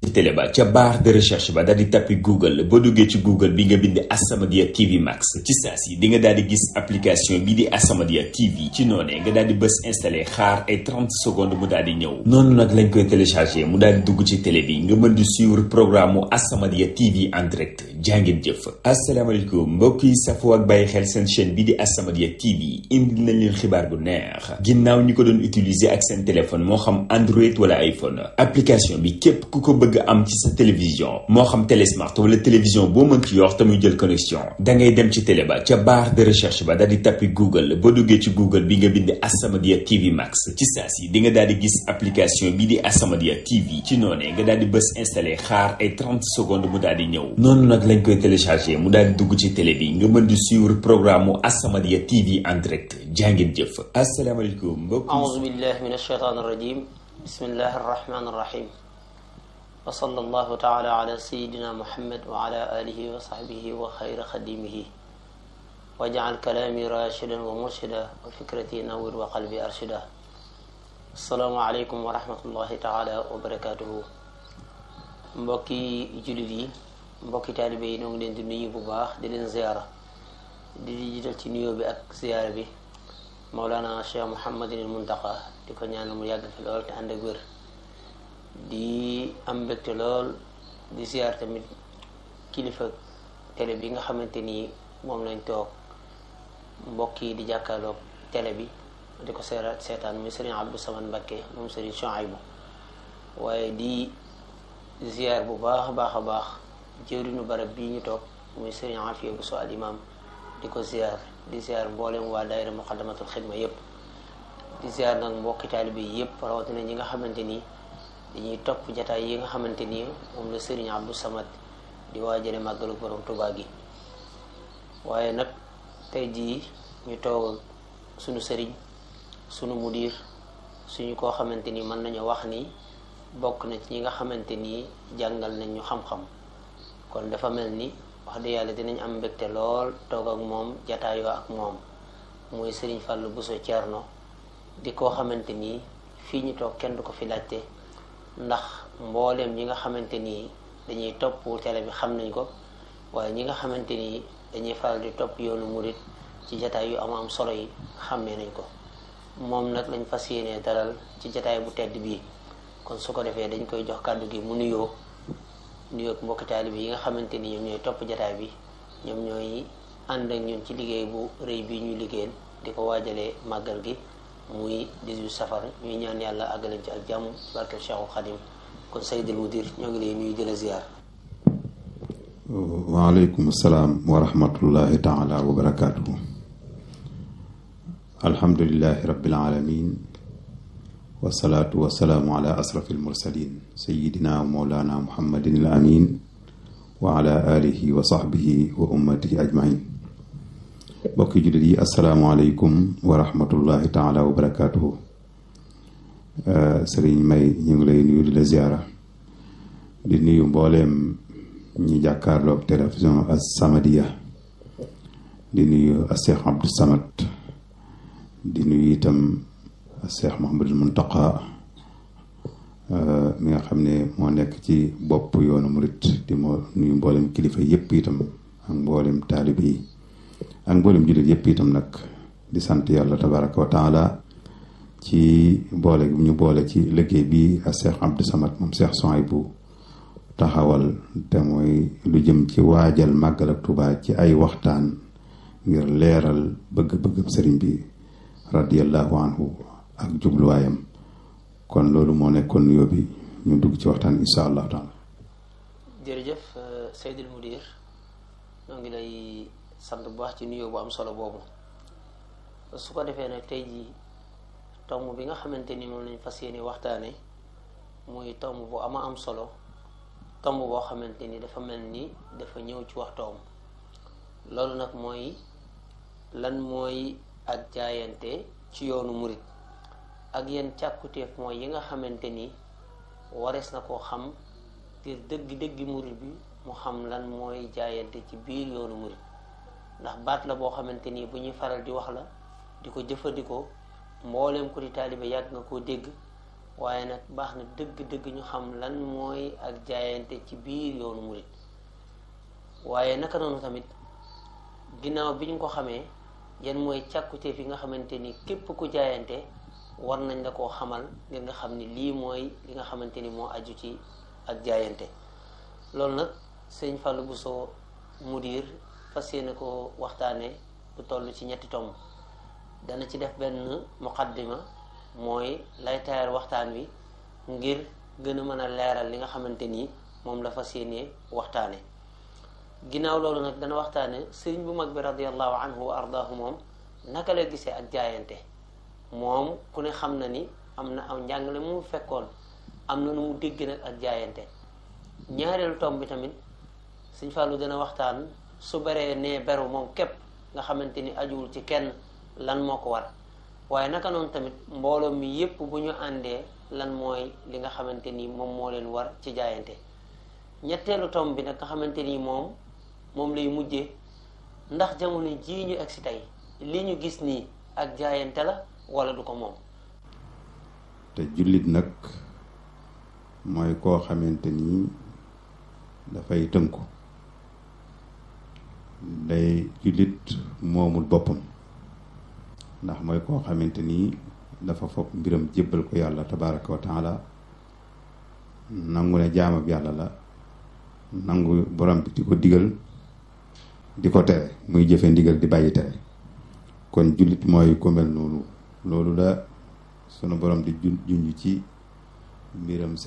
télé ba ca barre de recherche ba daal di tappi google boo duggee ci google bi nga bind As-Samadiyya TV Max ci saa si di nga daal di gis application bi di As-Samadiyya TV ci noonee nga daal di bës installé xaar ay 30 secondes mu daal di ñëw noonu nag lañ koy téléchargé mu daal di dugg ci télé bi nga mën di suivre programme mu As-Samadiyya TV en direct jàngeen jëf asalaamaaleykum mbokk yi safoo ak bàyyi xel seen chaîne bi di As-Samadiyya TV indi nañ leen xibaar bu neex ginnaaw ñi ko doon utiliser ak seen téléphone moo xam Android wala iPhone application bi képp ku ko bëgg am ci sa télévision moo xam télésmart wala télévision boo mën ci yor te muy jël connexion da ngay dem ci télé ba ca barre de recherche ba daal di tappi google boo duggee ci google bi nga bind As-Samadiyya TV Max ci saa si di nga daal di gis application bi di As-Samadiyya TV ci noonee nga daal di bës installé xaar ay 30 secondes mu daal di ñëw noonu nag lañ koy téléchargé mu daal di dugg ci télé bi nga mën di suivre programme mu As-Samadiyya TV en direct jàngeen jëf asalaamaaleykum mbokk أعوذ بالله من الشيطان الرجيم بسم الله الرحمن الرحيم وصلى الله تعالى على سيدنا محمد وعلى آله وصحبه وخير خديمه واجعل كلامي راشدا ومرشدا وفكرتي نور وقلبي أرشدا السلام عليكم ورحمة الله تعالى وبركاته mbokki jullit yi mbokki taalibe yi ñoo ngi leen di nuyu bu baax di leen ziyaara di jiital ci nuyoo bi ak ziyaara bi Mawlana Cheikh Mouhamadinil Muntaqa di ko ñaanal mu yàgg fi lool te ànd ak wér di am mbégte lool di ziar tamit kilifa télé bi nga xamante ni moom lañ toog mbokk yi di jàkkaarloog télé bi di ko seeraat seetaan muy Serigne Abdou Samad Mbacké moom Serigne Chouaïbou waaye di ziar bu baax a baax a baax jëwriñu barab bii ñu toog muy Serigne Afia Bousso al imam di ko ziar di ziar mboolem waa daayira muqaddamatul xidma yépp di ziar nag mbokki taalibe yi yépp rawatina ñi nga xamante ni dañuy topp jataay yi nga xamante ni moom la Serigne Abdou Samad di waajale màggalu borom Tuubaa gi waaye nag tey jii ñu toog ak sunu sëriñ sunu mudir suñu koo xamante ni mën nañu wax ni bokk na ci ñi nga xamante ni jàngal nañ ñu xam-xam kon dafa mel ni wax dëgg yàlla dinañ am mbégte lool toog ak moom jataayoo ak moom muy Serigne Fallou Bousso Thierno di koo xamante ni fii ñu toog kenn du ko fi laajte ndax mbooleem ñi nga xamante ni dañuy topp télé bi xam nañ ko waaye ñi nga xamante ni dañuy faral di topp yoonu murit ci jataay yu am am solo yi xàmmee nañ ko moom nag lañ fas yéenee dalal ci jataay bu tedd bii kon su ko defee dañ koy jox kàddu gi mu nuyoo nuyoo ak mbokki taalibe yi nga xamante ni ñoom ñooy topp jataay bi ñoom ñooy ànd ak ñun ci liggéey bu rëy bi ñuy liggéeyal di ko waajalee màggal gi muy 18 safar ñuy ñaan yàlla àggalañ ci ak jàmm barkeel Cheikhul Khadim kon Seydil Mudir ñoo ngi lay nuyu di la ziar. waaleykum salaam wa rahmatullahi taala wa barakaatuhu. alhamdulilahi rabbil alamin wasalaatu wasalaamu ala asrafil mursalin sayidina wa mawlana muhammadin al amin wa ala alihi wa sahbihi wa ummatihi ajmain mbokki jullit yi asalaamualeykum wa rahmatullahi taala wa barakaatuhu sëriñ may ñu ngi lay nuyu di la ziara di nuyu mbooleem ñi jàkkaarloog télévision As-Samadiyya di nuyu a Cheikh Abdou Samad di nuyu itam a Cheikh Mouhamadul Muntaqa mi nga xam ne moo nekk ci bopp yoonu murit di moo nuyu mbooleem kilifa yépp itam ak mbooleem taalibe yi ak mboolem jullit yépp itam nag di sant yàlla tabaraka wa taala ci boole ñu boole ci liggéey bi ak Cheikh Abdou Samad moom Cheikh Souhaïbou taxawal te mooy lu jëm ci waajal màggal ak Tuubaa ci ay waxtaan ngir leeral bëgg-bëgg sëriñ bi radiyallahu anhu ak jubluwaayam kon loolu moo nekkoon nuyoo bi ñu dugg ci waxtaan insha allahu taala jërëjëf Seydil Mudir ñoo ngi lay sant bu baax ci nuyoo bu am solo boobu su ko defee nag tey jii tomb bi nga xamante ni moom lañ fas yéene waxtaane muy tomb bu ama am solo tomb boo xamante ni dafa mel ni dafa ñëw ci waxtoom loolu nag mooy lan mooy ak jaayante ci yoonu murit ak yenn càkkutéef mooy yi nga xamante ni warees na koo xam ngir dëgg-dëggi murit bi mu xam lan mooy jaayante ci biir yoonu murit ndax baat la boo xamante ni bu ñuy faral di wax la di ko jëfandikoo mbooleem ko di taalibe yàgg nga koo dégg waaye nag baax na dëgg-dëgg ñu xam lan mooy ak jaayante ci biir yoonu murit waaye naka noonu tamit ginnaaw bi ñu ko xamee yan mooy càkkute fi nga xamante ni képp ku jaayante war nañ la koo xamal ngir nga xam ni lii mooy li nga xamante ni moo aju ci ak jaayante loolu nag sëñ Fallou Bousso mudir fas yéene ko waxtaane lu toll ci ñetti tomb dana ci def benn muqaddima mooy lay taayal waxtaan wi ngir gën a mën a leeral li nga xamante ni moom la fas yéene waxtaane ginnaaw loolu nag dana waxtaane sëriñ bu mag bi radiallahu anhu wa ardaahu moom naka la gisee ak jaayante moom ku ne xam na ni am na aw njàngale mu fekkoon am na nu mu dégg nag ak jaayante ñaareelu tomb bi tamit sëñ Fallou dana waxtaan su baree nee beru moom képp nga xamante ni ajuwul ci kenn lan moo ko war waaye naka noonu tamit mbooloo mi yépp bu ñu àndee lan mooy li nga xamante ni moom moo leen war ci jaayante ñetteelu tomb bi nag nga xamante ni moom moom lay mujjee ndax jamono jii ñu egsi tey li ñu gis nii ak jaayante la wala du ko moom te jullit nag mooy koo xamante ni dafay tënku day jullit moomul boppam ndax mooy koo xamante ni dafa fopp mbiram jébbal ko yàlla tabaraka wa taala nangu ne jaamab yàlla la nangu borom bi di ko digal di ko tere muy jëfe ndigal di bàyyi tere kon jullit mooy ku mel noonu loolu la sunu borom di junj ci mbiram